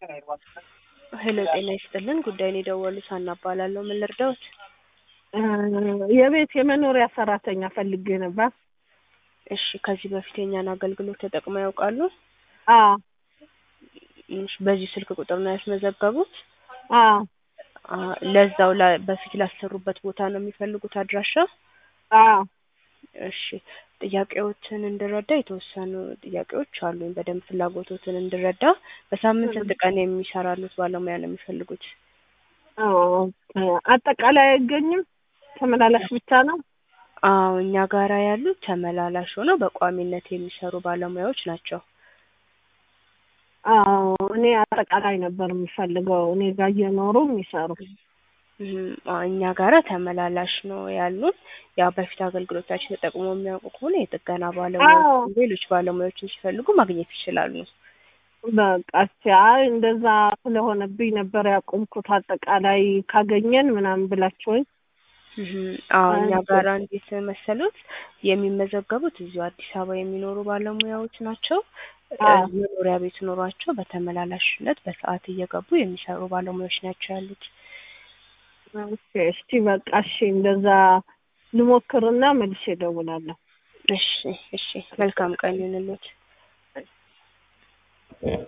ሄሎ ጤና ይስጥልን ጉዳይን የደወሉት ሀና እባላለሁ ምን ልርዳዎት የቤት የመኖሪያ ሰራተኛ ፈልጌ ነበር። እሺ ከዚህ በፊት የኛን አገልግሎት ተጠቅመው ያውቃሉ አዎ እሺ በዚህ ስልክ ቁጥር ነው ያስመዘገቡት አዎ አ ለዛው ላ- በፊት ላሰሩበት ቦታ ነው የሚፈልጉት አድራሻ አዎ እሺ ጥያቄዎትን እንድረዳ የተወሰኑ ጥያቄዎች አሉኝ በደንብ ፍላጎቶትን እንድረዳ በሳምንት ስንት ቀን የሚሰራሉት ባለሙያ ነው የሚፈልጉት አዎ አጠቃላይ አይገኝም ተመላላሽ ብቻ ነው አዎ እኛ ጋራ ያሉት ተመላላሽ ሆነው በቋሚነት የሚሰሩ ባለሙያዎች ናቸው አዎ እኔ አጠቃላይ ነበር የምፈልገው እኔ ጋር እየኖሩ የሚሰሩ እም፣ አዎ እኛ ጋራ ተመላላሽ ነው ያሉን ያው በፊት አገልግሎታችን ተጠቅሞ የሚያውቁ ከሆነ የጥገና አዎ። ባለሙያዎች ሌሎች ባለሙያዎችን ሲፈልጉ ማግኘት ይችላሉ በቃ እስኪ አይ እንደዛ ስለሆነብኝ ነበር ያቆምኩት አጠቃላይ ካገኘን ምናምን ብላችሁኝ እህም፣ አዎ እኛ አንተ- ጋራ እንዴት መሰሉት የሚመዘገቡት እዚሁ አዲስ አበባ የሚኖሩ ባለሙያዎች ናቸው አዎ። እ መኖሪያ ቤት ኖሯቸው በተመላላሽነት በሰዓት እየገቡ የሚሰሩ ባለሙያዎች ናቸው ያሉት ኦኬ እስቲ በቃ እሺ እንደዛ ልሞክርና መልሼ እደውላለሁ እሺ እሺ መልካም ቀን ይሁንልዎት